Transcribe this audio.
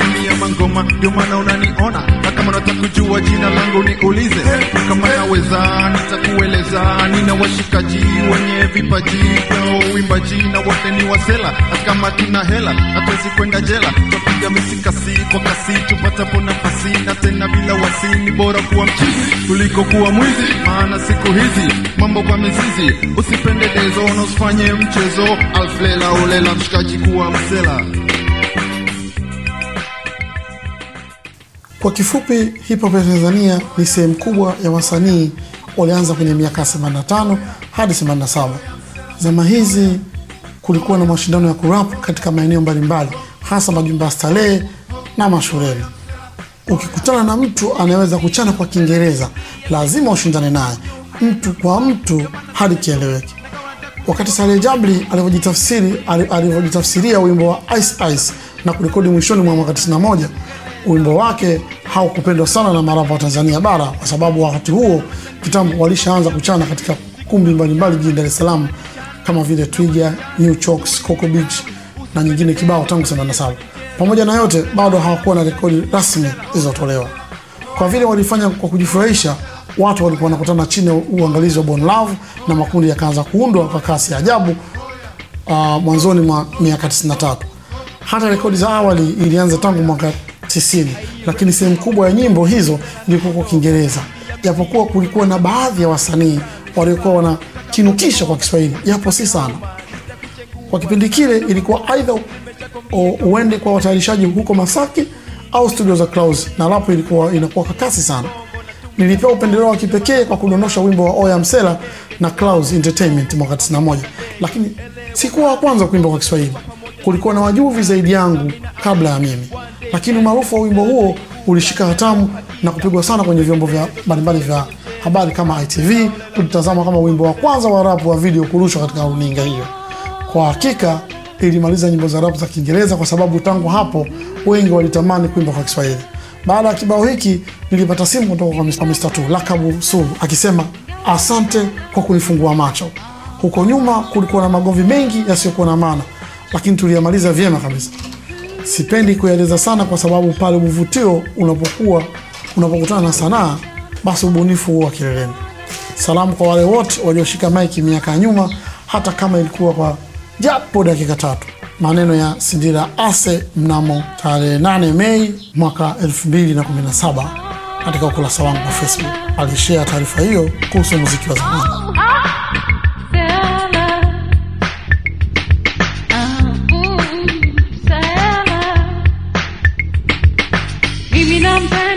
ndani ya mangoma, ndio maana unaniona, na kama unataka kujua jina langu niulize, kama naweza nitakueleza. Nina washikaji wenye vipaji vya uimbaji na wote ni wasela, hata kama tuna hela hatuwezi kwenda jela, tutapiga misikasi kwa kasi tupatapo nafasi, na tena bila wasi. Ni bora kuwa mchizi kuliko kuwa mwizi, maana siku hizi mambo kwa mizizi. Usipende dezo na usifanye mchezo, alflela ulela mshikaji kuwa msela. Kwa kifupi, hip hop ya Tanzania ni sehemu kubwa ya wasanii walianza kwenye miaka 85 hadi 87. Zama hizi kulikuwa na mashindano ya kurap katika maeneo mbalimbali, hasa majumba ya starehe na mashuleni. Ukikutana na mtu anayeweza kuchana kwa Kiingereza, lazima ushindane naye mtu kwa mtu hadi kieleweke. Wakati Saleh Jabri alivyojitafsiri ali- alivyojitafsiria wimbo wa Ice Ice na kurekodi mwishoni mwa mwaka 91, wimbo wake haukupendwa sana na marapa wa Tanzania bara, kwa sababu wakati huo kitambo walishaanza kuchana katika kumbi mbalimbali jijini Dar es Salaam kama vile Twiga, New Chalks, Coco Beach na nyingine kibao tangu 87. Pamoja na yote, bado hawakuwa na rekodi rasmi zilizotolewa. Kwa vile walifanya kwa kujifurahisha, watu walikuwa wanakutana chini ya uangalizi wa Bon Love na makundi yakaanza kuundwa kwa kasi ya ajabu uh, mwanzoni mwa miaka 93. Hata rekodi za awali ilianza tangu mwaka 90, lakini sehemu kubwa ya nyimbo hizo ilikuwa kwa Kiingereza, japokuwa kulikuwa na baadhi ya wasanii waliokuwa wanakinukisha kwa Kiswahili, japo si sana. Kwa kipindi kile ilikuwa aidha u- uende kwa watayarishaji huko Masaki au studio za Clouds, na rapo ilikuwa inakuwa kwa kasi sana. Nilipewa upendeleo wa kipekee kwa kudondosha wimbo wa Oya Msela na Clouds Entertainment mwaka 91, lakini sikuwa wa kwanza kuimba kwa Kiswahili. Kulikuwa na wajuvi zaidi yangu kabla ya mimi, lakini umaarufu wa wimbo huo ulishika hatamu na kupigwa sana kwenye vyombo vya mbalimbali vya habari kama ITV. Ulitazama kama wimbo wa kwanza wa rap wa video kurushwa katika runinga hiyo. Kwa hakika ilimaliza nyimbo za rap za Kiingereza kwa sababu tangu hapo wengi walitamani kuimba kwa Kiswahili. Baada ya kibao hiki nilipata simu kutoka kwa Mr. Mr. Tu Lakabu Sulu akisema asante kwa kunifungua macho. Huko nyuma kulikuwa na magomvi mengi yasiyokuwa na maana, lakini tuliyamaliza vyema kabisa. Sipendi kueleza sana kwa sababu pale uvutio unapokuwa unapokutana na sanaa, basi ubunifu huwa kileleni. Salamu kwa wale wote walioshika maiki miaka ya nyuma, hata kama ilikuwa kwa japo dakika tatu. Maneno ya Sindira Ase mnamo tarehe 8 Mei mwaka 2017 katika ukurasa wangu wa Facebook alishare taarifa hiyo kuhusu muziki wa zamani. Mimi nampenda